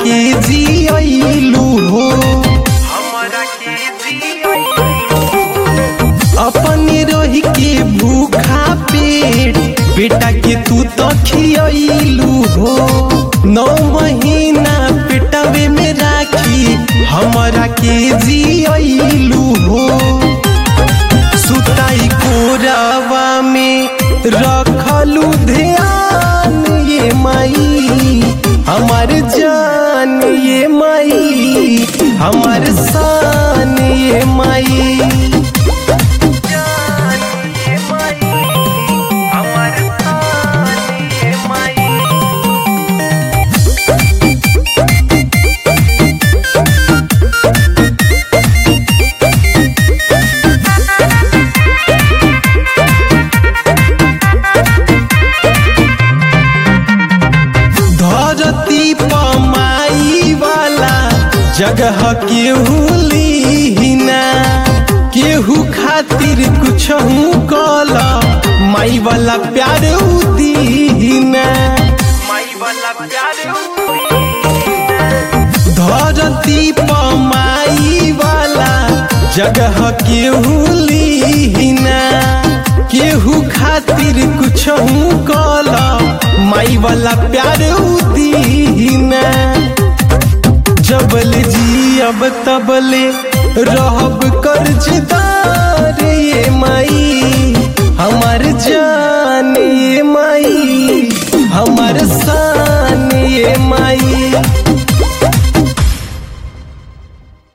के जियलू हो अपने रही के भूखा पेट बेटा के तू तो खियलू हो नौ महीना पेटवे में राखी हमारा के जियलू हो सुताई कोरावा में रखलू ध्यान ये माई हमार जान ये माई हमार शान ये माई धरती पमाई वाला जगह केहू लीना केहू खातिर कुछ कल माई वाला प्यार दीना धरती पमाई वाला जगह केहू लीना केहू खातिर कुछ कल माई वाला प्यार दीना जबल जी अब तबले रहब कर्जदार ये माई हमार जान